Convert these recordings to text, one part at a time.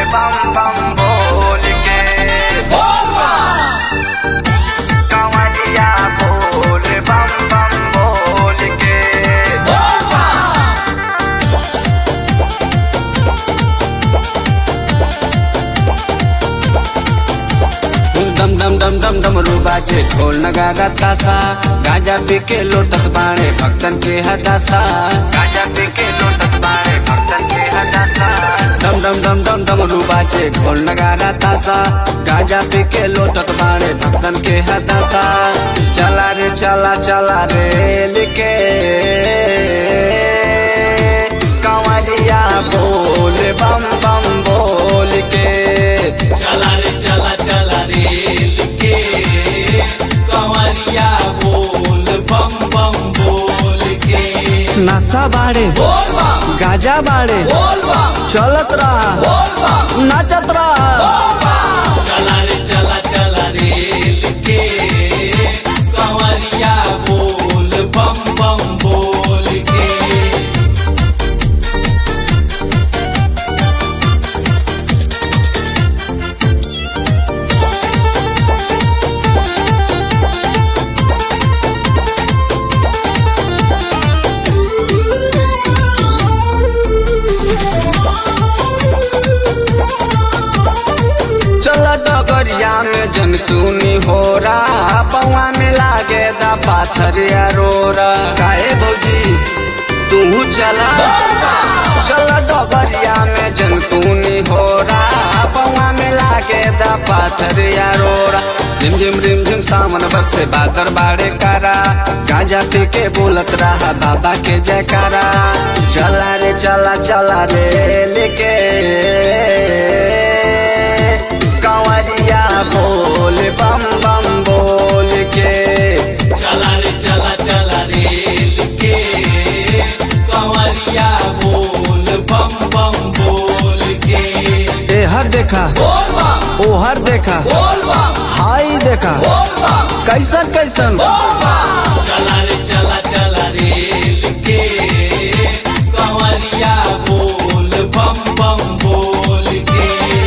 बम बम बोल के कंवरिया बोल बम बम बोल के दम दम दम दम दम बाजे ढोल नगारा तासा गाजा पी के लोटत बाणे भक्तन के हदासा गाजा पी के लोटत बाड़े भक्तन के हदासा दम दम दम दम दम बाजे ढोल नगारा तासा गाजा पी के लोटत बाणे भक्तन के हदासा चला रे चला चला रे लिके कंवरिया बोल बम बम बोल के चला रे चला चला रे लिखे कंवरिया बोल बम बम बोल के नशा बाड़े बोल बम गाजा बाड़े बोल बम चलत रहा बोल बम नाचत रहा चला रे चला चला रे लिखे कंवरिया बोल बम बम बोल के चल डगरिया में जनतूनी हो रहा पौआ में लागे दा पाथर रोरा काहे भौजी तू चला चल डगरिया में जनतूनी हो रहा पौआ में लागे दा पाथर रोरा रिम झिम रिम झिम सावन बरसे बादर बाड़े कारा गाजा पी के बोलत रहा बाबा के जयकारा चला रे चला चला रे लेके कंवरिया बोल बम बम बोल के चला रे चला चला रे लिखे कंवरिया बोल बम बम बोल के ए हर देखा बोल बम ओ हर देखा बोल बम हाई देखा बोल बम कैसन कैसन चला रे चला चला रे लिखे कंवरिया बोल बम बम बोल के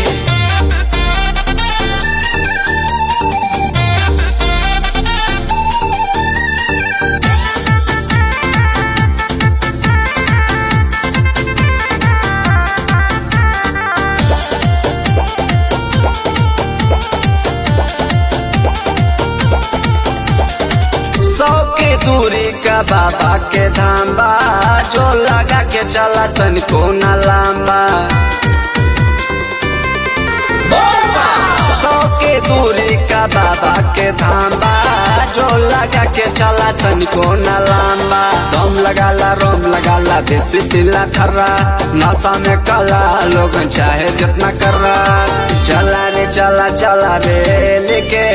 सौ के दूरी का बाबा के धाम बा जो लगा के चला तनिको न लांबा सौ के दूरी का बाबा के धाम बा जो लगा के चला तनिको न लांबा दम लगाला रोम लगाला देसी सिला खर्रा नशा में कला लोग चाहे जितना कर रहा चला रे चला चला रे लेके